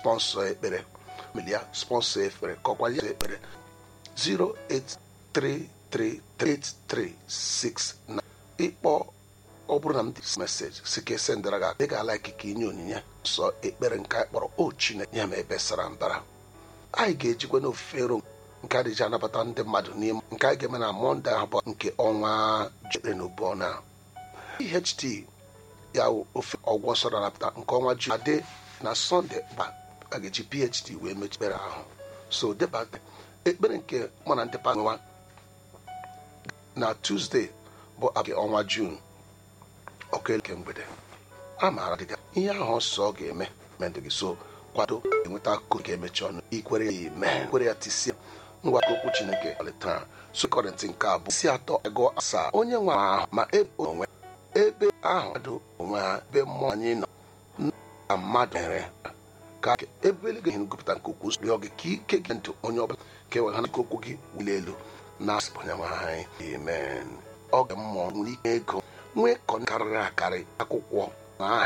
sponsọ ekpere melia sponsọ ekpere kọkwa ya ekpere 0833386 ịkpọ ọ bụrụ na m dị meseji si ka esendara gị ị ga-ala ikike inye onyinye sọ ekpere nke anyị kpọrọ o chineke nye m ebe sara mbara anyị ga-ejikwa n'ofufe ero nke adịji anabata ndị mmadụ n'ime nke anyị ga-eme na mọnde ahụ bụ nke ọnwa jere n'ubu na eht ya wụ ofe ọgwụ nsọ na-anapụta nke ọnwa ju adị na sọnde gba a ga-eji phd wee mechi ekpere ahụ so debata ekpere nke mụ na ndị nwa na tuzdee bụ nke ọnwa jun ọkụ eleke mgbede a maara dịga ihe ahụ ọsọ ọ ga-eme mendị gị so kwado enweta akụkọ ga-emechi ọnụ ikwere ya ime kwere ya tisia ngwa okwu chineke ọlịtara so kọrịntị nke abụọ isi atọ ego asaa onye nwe ahụ ma ebe onwe ebe ahụ mmadụ onwe ha ebe mmụọ anyị nọ na mmadụ mere ka ebe eluigwe ihe ngụpụta nke okwu rịọ gị ka ike gị ndụ onye ọbụla ka enwe ha n'ike okwu gị wuli elu na asịpụ onye nwe anyị amen ọ ga mmụọ nwere ike ego nwee kọ karịrị akarị akwụkwọ na aha